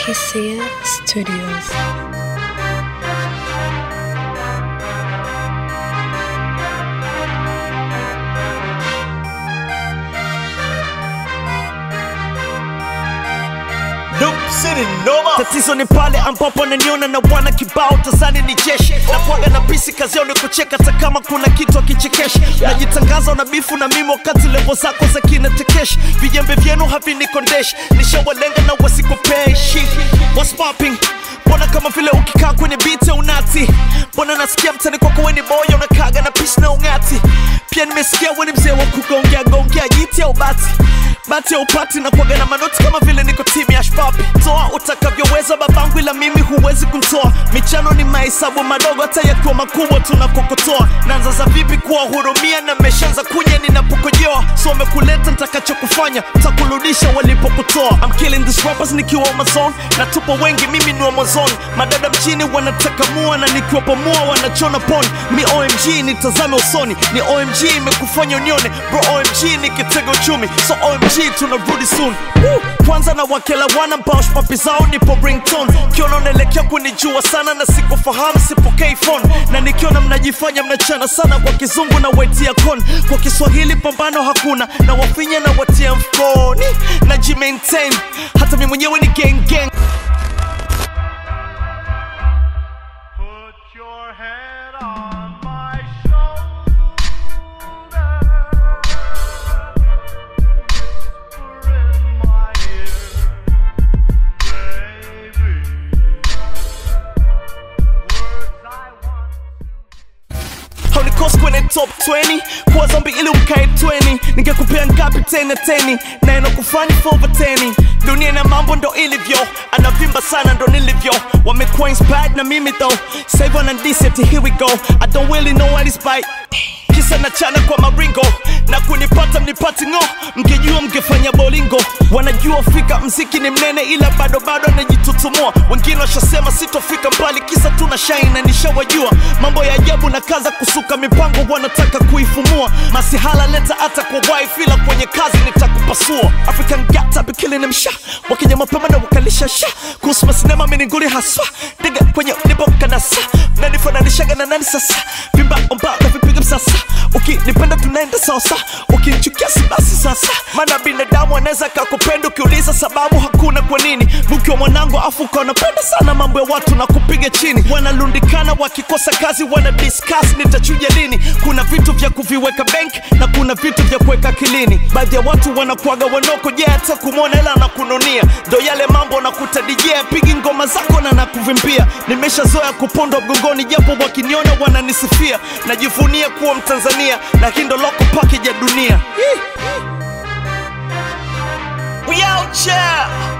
Hisia Studios. tatizo ni pale ambapo ananiona na wana kibao tazani ni jeshi na kwaga na bisi kazi yao ni kucheka hata kama kuna kitu akichekesha najitangaza una bifu na mimi wakati levo zako za kinatekeshi vijembe vyenu havinikondeshi nishawalenga na wasikopeshi What's popping mbona kama vile ukikaa kwenye biti unati mbona nasikia mtani kwako weni moyo unakaga na pisi na ungati pia nimesikia weni mzee wa kugongea gongea jiti au bati bati ya upati na kuaga na manoti kama vile niko timu ya shpapi toa utakavyoweza babangu ila mimi huwezi kuntoa michano ni mahesabu madogo hata yakiwa makubwa tunakokotoa naanza za vipi kuwahurumia na meshaanza kunya ninapokojoa so wamekuleta ntakachokufanya takurudisha walipokutoa I'm killing these rappers nikiwa Amazon na tupo wengi mimi ni Amazon madada mchini wanataka mua na nikiwapo mua wanachona pon mi OMG nitazame usoni ni OMG imekufanya unione bro OMG ni kitega uchumi so OMG tunarudi soon Woo! kwanza na wakela wana mbao papi zao nipo ringtone kiona unaelekea kunijua sana na sikufahamu sipokei phone na nikiona mnajifanya mnachana sana kwa kizungu na waitia kon kwa kiswahili pambano hakuna na wafinya na watia mfukoni na jimaintain hata mi mwenyewe ni gang gang Put your head on my shoulder. Whisper in my ear, baby. Words I want. haunikosi kwenye top 20 kuwa zombi ili umkae 20 ningekupea ngapi tena teni na inakufanya for over 10 dunia na mambo ndo ilivyo anavimba sana ndo nilivyo wamekuwa inspired na mimi though save on and here we go i don't really know what is by kisa na chana kwa maringo na kunipata mnipati ng'o mngejua mngefanya bolingo wanajua fika mziki ni mnene ila bado bado anajitutumua wengine washasema sitofika mbali kisa tuna shine na nishawajua mambo ya ajabu na kaza kusuka mipango wanataka kuifumua masihala leta hata kwa wife ila kwenye kazi nitakupasua african gata bikilini msha wakija mapema na wakalisha sha kuhusu masinema mininguli haswa diga kwenye nibokanasa nanifananishaga na nani sasa vimba omba na vipiga msasa ukinipenda tunaenda sasa ukinichukia si basi sasa maana binadamu anaweza kakupenda ukiuliza sababu hakuna kwa nini mkiwa mwanangu afu ukaonapenda sana mambo ya watu na kupiga chini wanalundikana wakikosa kazi wana discuss nitachuja lini kuna vitu vya kuviweka bank na kuna vitu vya kuweka akilini baadhi ya watu wanakuaga wanoko je hata kumwona hela na kununia ndo yale mambo nakuta DJ pigi ngoma zako na nakuvimbia nimeshazoea kupondwa mgongoni japo wakiniona wananisifia najivunia kuwa mtanzania na hii ndo loko package ya dunia We out here.